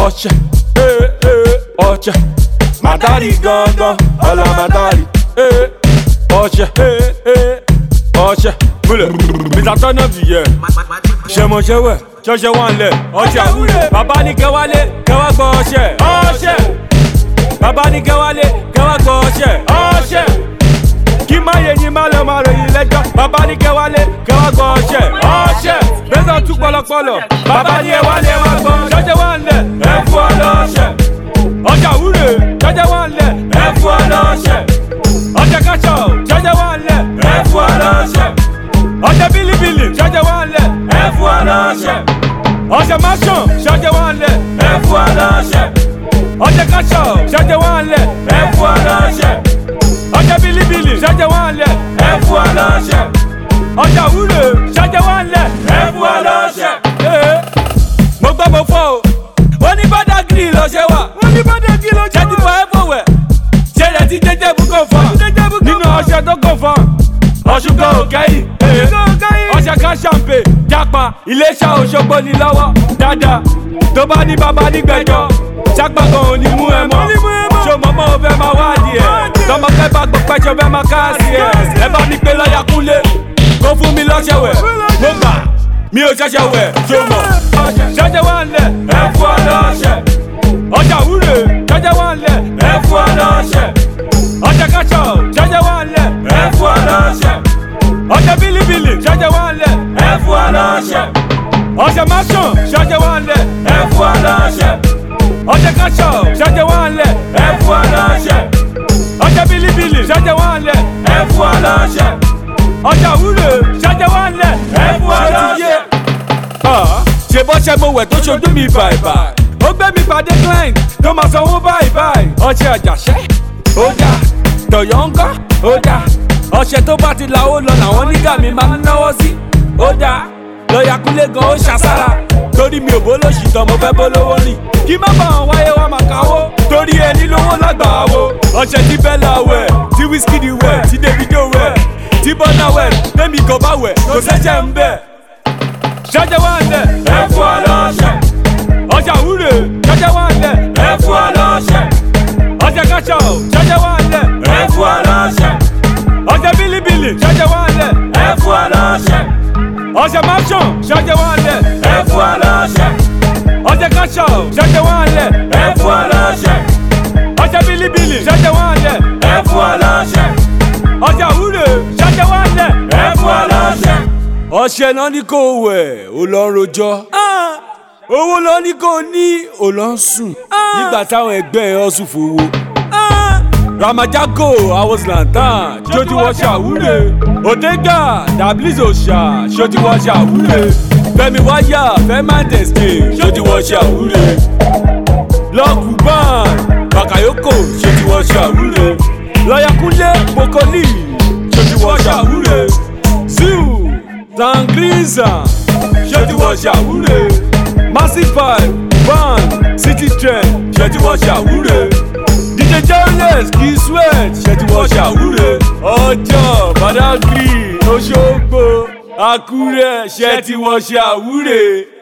ọṣẹ ee ee ọṣẹ màdárì gangan ọlọ màdárì ee ọṣẹ ee ee ọṣẹ múlẹ̀ mr tọ́nàbì yẹ ṣẹmọṣẹwẹ ṣọṣẹ wà ń lẹ ọṣẹ àwúrẹ bàbá ní kẹwálé kẹwàá gbọ ọṣẹ ọṣẹ bàbá ní kẹwálé kẹwàá gbọ ọṣẹ ọṣẹ kí má yẹ yín má lọ má ròyìn lẹjọ bàbá ní kẹwálé kẹwàá gbọ ọṣẹ ọṣẹ bẹsẹ tún pọlọpọlọ bàbá ní ẹwálé ẹwà gbọ ṣọṣẹ wà ń lẹ ẹ fún ọ lọṣẹ ọjà àwúrẹ ṣọṣẹ wà ń lẹ ẹ fún ọ lọṣẹ ọjà kàṣọ ṣọṣẹ wà ń lẹ ẹ fún ọ lọṣẹ ọjà bílíbílì ṣọṣẹ wà ń lẹ ẹ fún ọ lọṣẹ ọjà máṣọ ṣọṣẹ wà ń lẹ ẹ fún ọ lọṣẹ ọjà kàṣọ ṣọṣẹ wà ń lẹ ẹ fún ọ lọṣẹ ọjà bílíbílì ṣọṣẹ wà ń lẹ ẹ fún ọ lọṣẹ ọjà wúlò ṣọṣẹ wà ń lẹ ẹ fún ọ lọṣẹ. mo gbọ́ mo fọ́ o wọ́n ní bọ́dà gírì lọ́ṣẹ́ wà wọ́n ní bọ́dà gírì lọ́ṣẹ́ wà ṣẹ́ni fọ́ ẹ fọwẹ́ ṣe rẹ̀ ti jẹ́jẹ́ bú kò fọ́ nínú ọṣẹ tó kò fọ́ ọ̀ṣùgbọ́n òkẹ́yìn ọṣẹ ká ṣàǹpè jápa iléeṣẹ́ òṣogbo ní lọ́wọ́ dáadáa tó bá ní bàbá nígbẹ̀jọ́ ṣàgbàgàn ò ní mú ẹ mọ́ ṣó mọ́ mọ́ ò fẹ́ máa wádìí ẹ̀ tọmọkẹ́ bá gbọ́ pẹ́ṣọ fẹ́ máa káàsì ẹ̀ ẹ bá mi pé lọ́ọ̀yà kúnlé kó fún mi lọ́ṣẹ̀ wẹ̀ mo gbà mi ò ṣẹ̀ṣẹ̀ wẹ̀ ṣó mọ̀ ṣẹ̀ṣẹ̀ wà ń lẹ̀ ẹ fún ọ lọ́ṣẹ̀ ọjà wúre ṣẹ̀ṣẹ̀ wà ń lẹ̀ ẹ fún ọ lọ́ṣẹ̀ ọjà kàṣọ ṣẹ̀ṣẹ̀ wà ń lẹ̀ ẹ fún ọ lọ́ṣẹ̀ ọjà bílíbílì ṣẹ̀ṣẹ̀ wà ń lẹ̀ ẹ fún ọ lọ́ṣẹ̀ ọjà máṣọ ṣẹ̀ṣẹ̀ wà ń lẹ̀ ẹ fún ọ lọ́ṣẹ̀ ọjà kàṣọ ṣẹ̀ṣẹ̀ wà ń lẹ̀ ẹ fún ọ lọ́ṣẹ̀ ọjà bílíbílì ṣẹ̀ṣẹ̀ wà ń lẹ̀ ẹ fún ọ lọ́ṣẹ̀ ọjà wúre ṣẹ̀ṣẹ̀ wà ń lẹ̀ ẹ fún ọ lọ́ṣẹ̀. ṣe bọ́ṣẹ́ mo wẹ̀ tó ṣojú mi bàìbàì ó gbé mi pàdé client tó máa sanwó báyìí báyìí ọṣẹ àjàṣẹ́ ó dà tọ̀yọ̀ ń kọ́ ó dà ọṣẹ tó bá ti la ó lọ làwọn nígà mi máa ń náwó sí ó dà lọ́ọ̀yà kúnlé gan ó ṣàṣàrà torí mi ò bó lóṣì tán mo fẹ́ bó lówó rìn kí má bá wọn wáyé wá máa káwó torí ẹni lówó lágbàá wo ọṣẹ tí bẹ́là wẹ̀ tí wíṣkìdì wẹ̀ tí davido wẹ̀ tí bọ́nà wẹ̀ tẹ́mi kò bá wẹ̀ kò sẹ́jẹ̀ ń bẹ̀ ṣẹ́jẹ̀ wà ń lẹ̀ ẹ fún ọ lọ́ṣẹ̀ ọjà wúre ṣẹ́jẹ̀ wà ń lẹ̀ ẹ fún ọ lọ́ṣẹ̀ ọjà kàṣọ ṣẹ́jẹ̀ wà ń lẹ̀ ẹ fún ọ lọ́ṣẹ̀ ọjà bílíbílì ṣẹ́jẹ̀ wà ń lẹ̀ ẹ fún ọ lọ́ṣẹ̀ ọjà máṣọ̀n ṣẹ́jẹ̀ wà ń lẹ̀ ẹ fún ọ lọ́ṣẹ̀ ọjà kàṣọ ṣẹ́jẹ̀ wà ń lẹ̀ ẹ fún ọ lọ́ṣẹ̀ ọjà bílíbílì ṣẹ́jẹ̀ wà ń lẹ̀ ẹ fún ọ lọ́ṣẹ̀ ọjà wúre ṣẹ́jẹ̀ wà ń lẹ̀ ẹ fún ọ lọ́ṣẹ̀. ọṣẹ náà ní kò wẹ̀ ó lọ rojọ́ owó lọ ní kò ní ò lọ sùn nígbà táwọn ẹgbẹ́ ẹ̀ ọ̀sùn fowó. ramajago awoslantan ṣojú wọn ṣàwúre òdega dabliz òṣà ṣojú wọn ṣàwúre fẹmi wáyà fẹmándẹsẹ ṣojú wọn ṣàwúre lọkùbán bàkàyókò ṣojú wọn ṣàwúre lọyàkúnlé mokoli ṣojú wọn ṣàwúre ziu zangriza ṣojú wọn ṣàwúre massive van city trend ṣe tí wọ́n ṣàwúre dj jones kì í sweat ṣe tí wọ́n ṣàwúre ọjọ́ badagry oṣogbo àkúrẹ́ ṣe tí wọ́n ṣàwúre.